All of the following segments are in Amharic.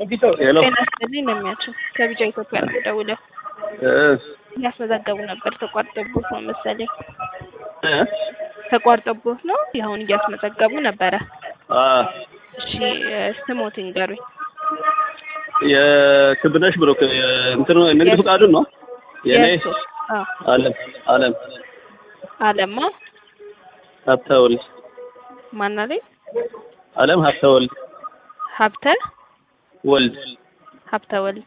ሄሎ ጤና ይስጥልኝ ለሚያችሁ ከቢጫ ኢትዮጵያ ነው ደውለው እያስመዘገቡ ነበር። ተቋርጦቦት ነው መሰለኝ ተቋርጦቦት ነው አሁን እያስመዘገቡ ነበረ። እሺ ስሞት ይንገሩኝ። የክብነሽ ብሎ እንትኑ ንግድ ፍቃዱን ነው የኔ የእሱ? አዎ አለም አለም አለማ ሀብተወልድ ማን አለኝ? አለም ሀብተወልድ ሀብተ ወልድ ሀብተ ወልድ።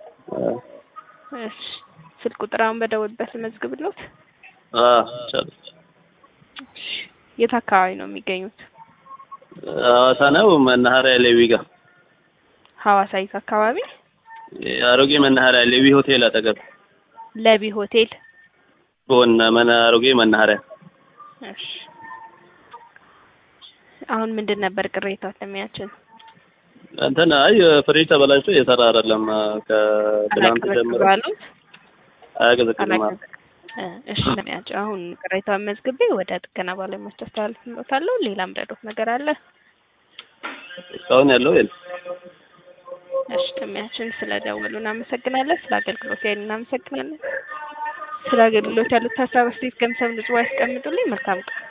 እሺ ስልክ ቁጥር አሁን በደወልበት ልመዝግብሎት። ቻሉ እሺ የት አካባቢ ነው የሚገኙት? ሐዋሳ ነው መናኸሪያ ሌዊ ጋር ሐዋሳ የት አካባቢ? አሮጌ መናኸሪያ ሌዊ ሆቴል አጠገብ ለቢ ሆቴል። ጎን መና አሮጌ መናኸሪያ እሺ አሁን ምንድን ነበር ቅሬታው ለሚያችን? እንትን አይ ፍሪጅ ተበላሽቶ እየሰራ አይደለም ከትናንት ጀምሮ ባሉት አያቀዘቅዝም እሺ ለሚያቸው አሁን ቅሬታውን መዝግቤ ወደ ጥገና ባለሙያዎች አስተላልፍልዎታለሁ። ሌላም ረዶት ነገር አለ? እስካሁን ያለው የለም እሺ ለሚያችን ስለደወሉ እናመሰግናለን። ስለ አገልግሎት ያህል እናመሰግናለን። ስለ አገልግሎት ያሉት ሀሳብ አስተያየት ገምሰም ንጹህ ያስቀምጡልኝ። መልካም ቀን